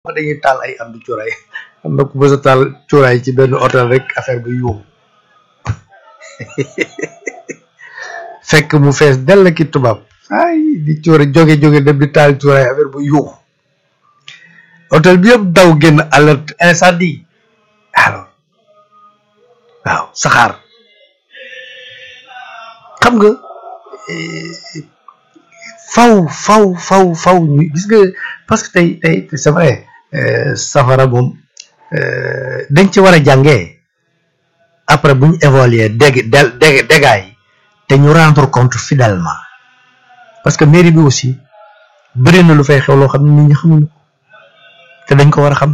wax dañuy taal ay am du cuuraay am na ku mës a taal cuuraay ci benn hôtel rek affaire bi yuuxu fekk mu fees dell ki tubaab ay di cuura jóge jóge dem di taal cuuraay affaire bu yuuxu hôtel bi yëpp daw génn alerte incendie alors waaw saxaar xam nga faw faw faw faw ñu gis nga parce que tey tey c'est vrai safara moom dañ ci war a jàngee après bu ñu évaluer dég dég dégâts yi te ñu rendre compte fidèlement parce que mairie bi aussi bëri na lu fay xew loo xam ne nit ñi xamuñu ko te dañ ko war a xam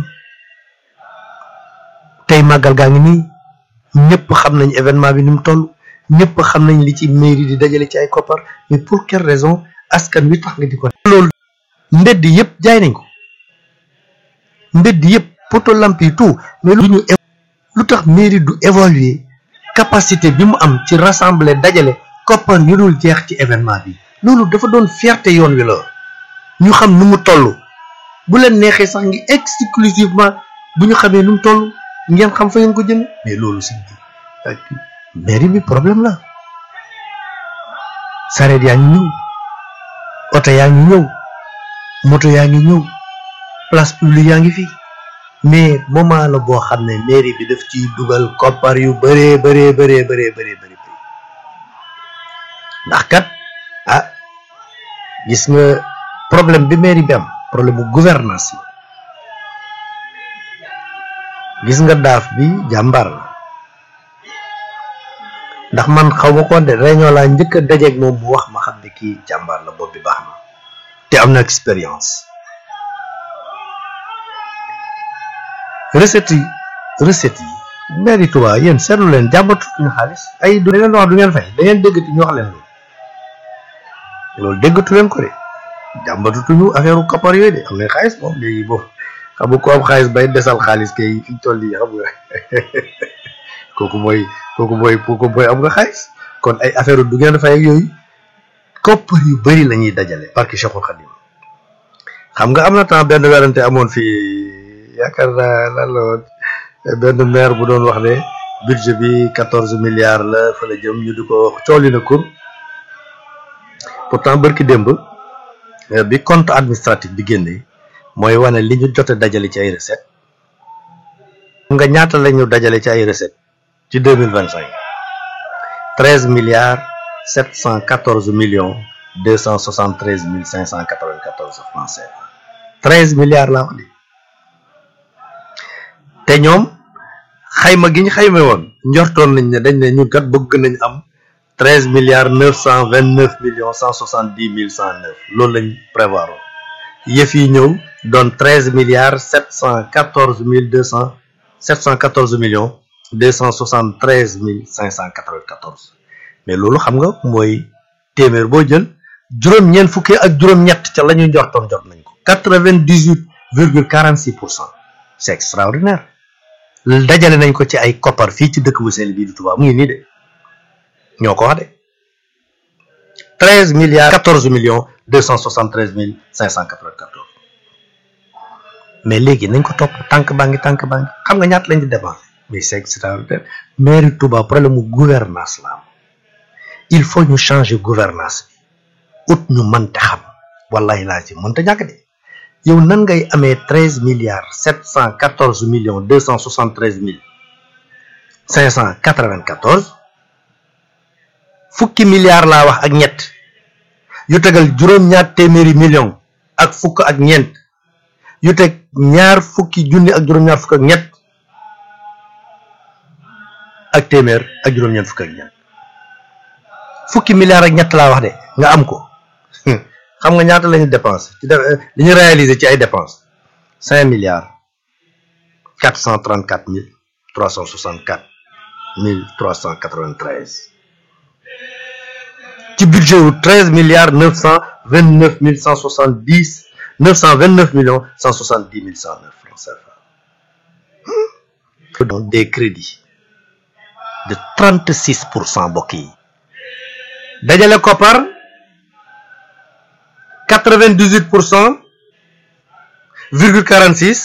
tey màggal gaa ngi nii ñëpp xam nañ événement bi ni mu toll ñëpp xam nañ li ci mairie di dajale ci ay koppar mais pour quelle raison askan wi tax nga di ko loolu mbedd yëpp jaay nañ ko mbedd yëpp poto lamp yi tout mais lu ñu lu tax mairie du évaluer capacité bi mu am ci rassembler dajale koppar yu dul jeex ci événement bi loolu dafa doon fierté yoon wi la ñu xam nu mu toll bu leen neexee sax ngi exclusivement bu ñu xamee nu mu toll ngeen xam fa ngeen ko jënd mais loolu si mairie bi problème la sareet yaa ngi ñëw oto yaa ngi ñëw moto yaa ngi ñëw place publique yaa ngi fi mais moment la boo xam ne mairie bi daf ciy dugal koppar yu bëree bëree bëree bëree bëree bëri ndax kat ah gis nga problème bi mairie bi am problème bu gouvernance la gis nga daaf bi jàmbaar la ndax man xaw ma ko de réunion laa njëkk a dajeeg moom mu wax ma xam ne kii jàmbaar la bopp bi baax na te am na expérience recette yi recette yi mairie Touba yéen seetlu leen jàmbatu ñu xaalis ay du leen wax du ngeen fay da ngeen déggati ñu wax leen loolu loolu déggatu leen ko de jàmbatutuñu affaire koppar yooyu de am na xaalis moom léegi boobu xam nga ko am xaalis bay desal xaalis kay fi ñu toll yi xam nga kooku mooy kooku mooy kooku mooy am nga xaalis kon ay affaire du ngeen fay ak yooyu koppar yu bëri la ñuy dajale parce que Cheikhul Khadim xam nga am na temps benn werante amoon fii yaakaar naa lan la woon benn maire bu doon wax ne budget bi quatorze milliards la fa la jëm ñu di ko cooli na kur pourtant bërki démb bi compte administratif bi génne mooy wane li ñu jot a dajale ci ay recette nga ñaata la ñu dajale ci ay recette ci deux mille vingt cinq treize milliards sept cent quatorze millions deux cent soixante treize mille cinq cent quatre vingt quatorze francs CFA treize milliards laa wax di te ñoom xayma gi ñu xayma woon njortoon nañ ne dañ ne ñun kat bëgg nañ am treize milliards neuf cent vingt neuf millions cent soixante dix mille cent neuf loolu lañ prévoir woon yëf yi ñëw doon treize milliards sept cent quatorze mille deux cent sept cent quatorze millions deux cent soixante treize mille cinq cent quatre vingt quatorze mais loolu xam nga mooy téeméer boo jël juróom-ñeent fukki ak juróom-ñett ca la ñu njortoon jot nañ ko quatre vingt dix huit virgule quarante six pour cent c'est extraordinaire dajale nañ ko ci ay koppar fii ci dëkk bu sell bii di Touba mu ngi nii de ñoo ko wax de treize milliards quatorze millions deux cent soixante treize mille cinq cent quatre vingt quatorze mais léegi nañ ko topp tànk baa ngi tànk baa ngi xam nga ñaata lañ di dépensé mais c'est extraordinaire mairie Touba problème mu gouvernance la am il faut ñu changer gouvernance bi ut ñu mënta xam wallahi laa ci mënta ñàkk de yow nan ngay amee treize milliards sept cent quatorze millions deux cent soixante treize mille cinq cent quatre vingt quatorze fukki milliards laa wax ak ñett yu tegal juróom-ñaar téeméeri millions ak fukk ak ñeent yu teg ñaar fukki junni ak juróom-ñaar fukk ak ñett ak téeméer ak juróom-ñeent fukk ak ñeent fukki milliards ak ñett laa wax de nga am ko xam nga ñaata la ñu dépensé ci li ñu réalisé ci ay dépenses cinq milliards quatre cent trente quatre mille trois cent soixante quatre mille trois cent quatre vingt treize ci budget wu treize milliards neuf cent vingt neuf mille cent soixante dix neuf cent vingt neuf millions cent soixante dix mille cent neuf francs CFA donc des crédits de trente six pour cent mbokk yi dajale koppar quatre vingt dix huit pour cent virgule quarante six